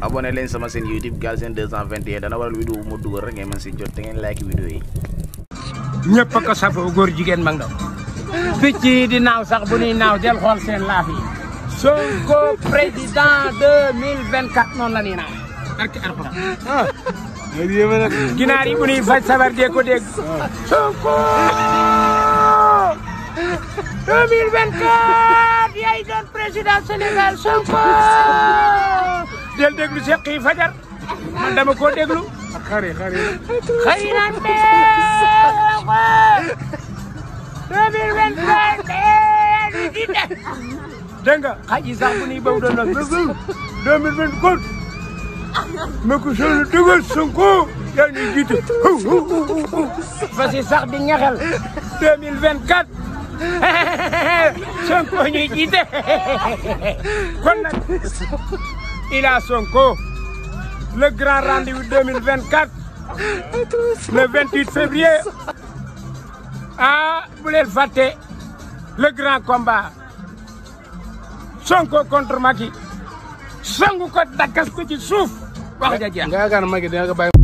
abonné leen sama seen YouTube Galsen 221 dana waral vidéo bu ma dugal rek ngeen mën si jot te ngeen like vidéo yi. ñëpp a ko safoo góor jigéen mag ndaw picc yi di naaw sax bu ñuy naaw del xool seen laaf yi Sonko président 2024 noonu la ñuy naaw barke alxuraan ginaar yi bu ñuy faj sabar dee ko dégg Sonko 2024 yaay doon président Sénégal Sonko del déglu seq yi fajar man dama koo déglu xari xari xëy na deux mille vingt quatre di def dégg nga xaj yi sax bu ñuy baw doon nag deux mille vingt quatre ma ko solo dugal Sonko yaa ngi jiite fas yi sax di ñaxel deux mille vingt quatre Sonko ñuy jiite kon nag il a Sonko le grand rendez-vous 2024 le 28 février ah bu leen fàtte le grand combat Sonko contre Macky songu ko dakkas ko ci suuf wax ja jeex nga yaakaar ne Macky dina ko bàyyi